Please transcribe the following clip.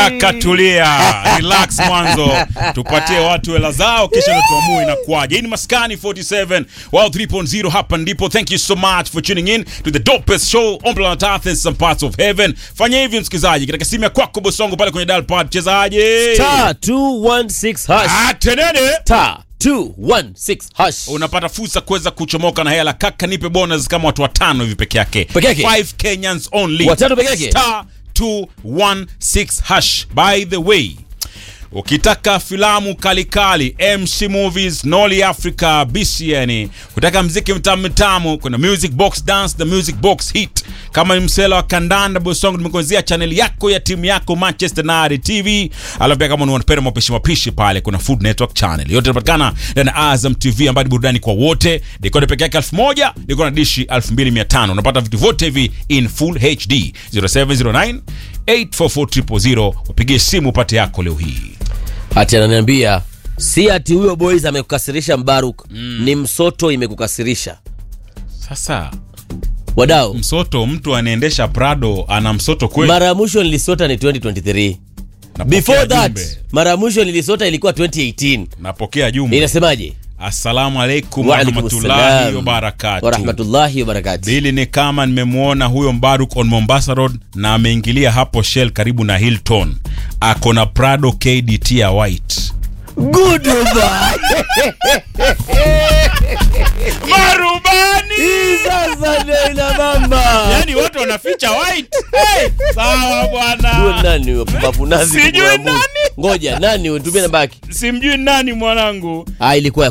Kaka tulia, relax mwanzo, tupatie watu hela zao, kisha ndo tuamue inakuwaje. Hii ni Maskani 47 Wow 3.0, hapa ndipo. Thank you so much for tuning in to the dopest show on planet Earth and some parts of heaven. Fanya hivi msikizaji, katika simu ya kwako bosongo pale kwenye dial pad, chezaje Star 216 hash. Ah, tenene Star 216 hash. unapata fursa kuweza kuchomoka na hela kaka, nipe bonus kama watu watano hivi peke yake, Peke yake? 5 Kenyans only, Watano peke yake? star 216 hash. By the way, ukitaka filamu kalikali MC Movies, Noli Africa, BCN, ukitaka mziki mtamu mtamu, kuna Music Box Dance, the Music Box Hit. Kama ni msela wa kandanda Bosongo, nimekuanzia channel yako ya timu yako Manchester United TV. Alafu pia kama unapenda mapishi mapishi pale, kuna Food Network channel yote inapatikana ndani ya Azam TV, ambayo ni burudani kwa wote. Dekoda peke yake 1000, dekoda na dishi 2500. Unapata vitu vyote hivi in full HD 0709 844 wapigie simu upate yako leo hii. Ati ananiambia si ati huyo boys amekukasirisha Mbaruk, ni msoto imekukasirisha. Sasa Wadau, msoto, mtu anaendesha Prado ana msoto kweli? mara ya mwisho nilisota ni 2023. Napokea Before that, jumbe. mara ya mwisho nilisota ilikuwa 2018. napokea jumbe. Inasemaje? Assalamu alaikum Wa alaikum warahmatullahi salam. wabarakatuh. Wa rahmatullahi wa barakatuh. Bili ni kama nimemwona huyo Mbaruk on Mombasa Road na ameingilia hapo Shell karibu na Hilton, ako na Prado KDT ya white. Goodbye. Marubani! Hii sasa ndio ina mama. Yani watu wanaficha white. Hey, sawa Huyo bwana, nani huyo pumbavu nazi Sijui kumwamuru. nani. Ngoja nani huyo tumie namba yake. simjui nani mwanangu. Ah, ilikuwa ya